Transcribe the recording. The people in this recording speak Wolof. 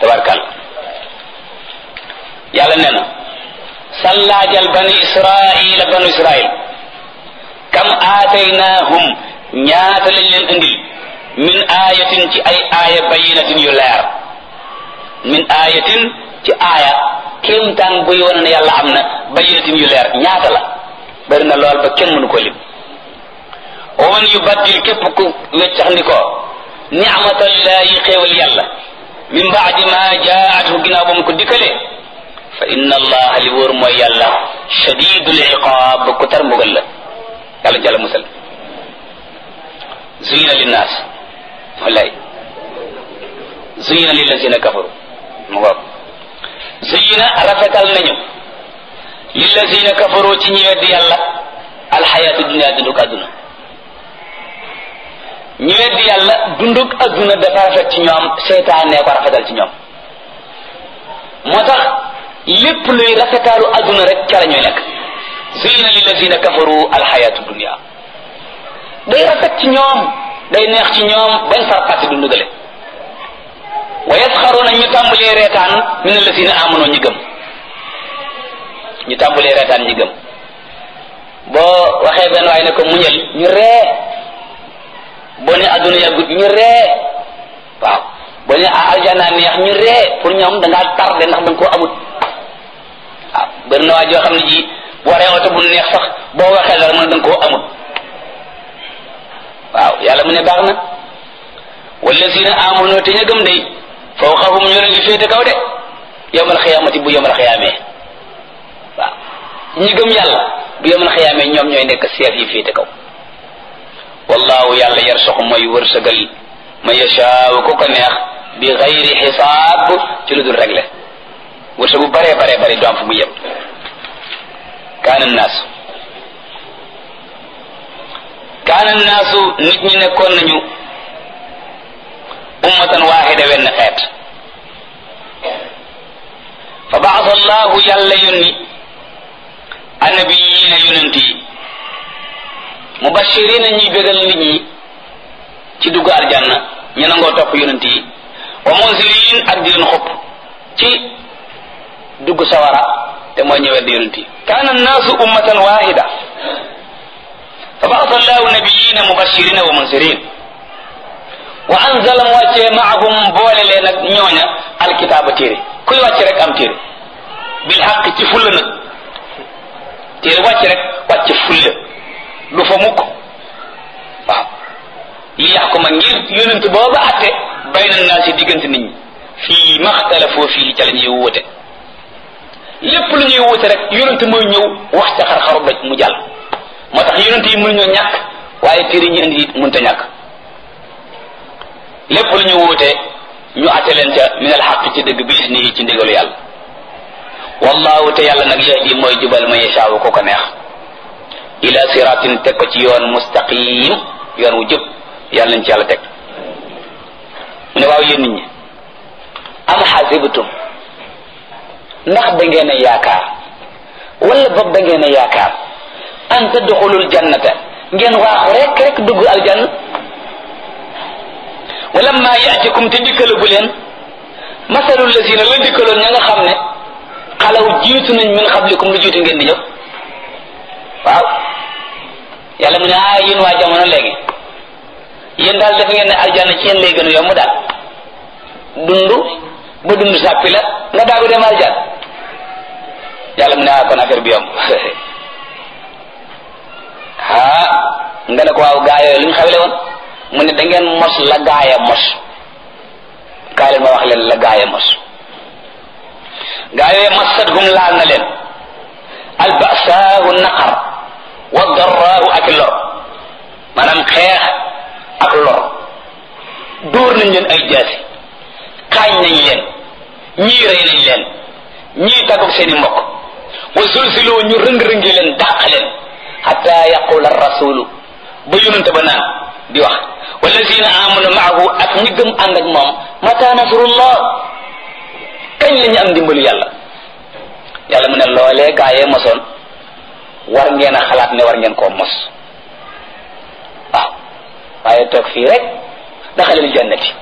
tabarkàlla yàlla nee na sallaajal bani israila banu israil kam aataynaahum ñaata lañ leen indil min ayatin ci ay aaya bayinatin yu leer min ayatin ci aaya kéemtaan buy wane ne yàlla am na bayinatin yu leer ñaata la bari na lool ba kenn mënu ko lim wa man yubaddil képp ku weccax ndi ko ni'matallahi xéewal yàlla min baadi ma jaathu ginnaaw ba mu ko dikkalee fa inna allaha li wóor mooy yàlla shadidul iqaab ku tar mbugal la yàlla jàlla musal zuyina linnaas wallaay zuyina lillazina kafaru mu ngoog zuyina rafetal nañu lillazina kafaru ci ñi weddi yàlla alxayaatu dunia dunduk àdduna ñi weddi yàlla dunduk àdduna dafa rafet ci ñoom seytaane ko rafetal ci ñoom moo tax lépp luy rafetaalu àdduna rek ca la ñuy nekk zuyina lillazina kafaru alxayaatu dunia day rafet ci ñoom day neex ci ñoom bañ far fàtte dundu gale wa yasxaruuna ñu tàmbalee reetaan min allazina amanoo ñi gëm ñu tàmbalee reetaan ñi gëm boo waxee benn waaye ne ko muñal ñu ree boo ne adduna yàggut ñu ree waaw boo ne aljana neex ñu ree pour ñoom da ngaa tardé ndax da nga koo amut waaw bëri na waa joo xam ne ji boo waree oto bu neex sax boo waxee dara mën da nga koo amut waaw yàlla mu ne baax na wallazina amanu te ña gëm day fawqahum ñu leen di féete kaw de yawmal xiyaamati bu yawmal xiyaamee waaw ñi gëm yàlla bu yawmal xiyaamee ñoom ñooy nekk seef yi féete kaw wallahu yàlla yarsuqu mooy wërsëgal ma yashaaw ku ko neex bi xayri xisaab ci lu dul réglé wërsëgu bare bare bare du am fu mu yem kaana naasu kaana naasu nit ñi nekkoon nañu ummatan waaxida wenn xeet fa baasa allahu yàlla yónni annabiyiina yonent yi mubashirina ñuy bégal nit ñi ci dugg aljanna ñu nangoo topp yonent yi wa munzirin ak di leen xupp ci dugg sawara te mooy ñëwet di yonent yi kaana naasu ummatan waaxida fa baasa allahu nabiyina mubashirina wa munzirin wa anzala mu wàccee maahum boole leen ak ñooña alkitaaba téere kuy wàcc rek am téere bil xaq ci fulla nag téere wàcc rek wàcc fulla du fa mukk waaw li yaxkuma ngir yonent booba atte bayna naa si diggante nit ñi fii maxtalafoo fii ca la ñuy wóote lépp lu ñuy wóote rek yonent mooy ñëw wax ca xar-xaru doj mu jàll moo tax yonent yi mënuñoo ñàkk waaye téere ñi indi it mënta ñàkk lépp lu ñu wuute ñu atte leen ca min al xaq ci dëgg bi isnihi ci ndigalu yàlla wallahu te yàlla nag yahdi mooy jubal ma yashaawu ko ko neex ila siratin teg ko ci yoon mustaqim yoon wu jub yàlla nañ ci yàlla teg mu ne waaw yéen nit ñi am xasibtum ndax da ngeen a yaakaar wala boog da ngeen a yaakaar an tadxulul jannata ngeen waaxu rek rek dugg aljanna wala ma yaatikum te dikkalagu leen masalul lazina la dikkaloon ña nga xam ne xalaw jiitu nañ min xablikum lu jiitu ngeen di ñëw waaw yàlla mu ne ah yéen waa jamono léegi yéen daal def ngeen ne aljanna ci yéen lay gën a yomb daal dund ba dund sàppi la nga daagu dem aljanna yàlla mu ne ah kon affaire bi yomb ah nga ne ko waaw gaa yooyu lu ñu xawle woon mu ne da ngeen mos la gaaya mos kaay leen ma wax leen la gaaya mos gaa yooyu masathum laal na leen albasaahu naqar wa darraahu ak lor maanaam xeex ak lor dóor nañ leen ay jaasi xaañ nañ leen ñii rey nañ leen ñii tàggoog seeni mbokk wa zulziloo ñu rëng-rëngi leen dàq leen xata yaqula rasulu ba yonente ba naan di wax wallazina amanu maahu ak ñi gëm ànd ak moom mata nasrullah kañ la ñu am ndimbalu yàlla yàlla mu ne loolee gaayee mosoon war ngeen a xalaat ne war ngeen koo mos waaw waaye toog fii rek daxalil jannati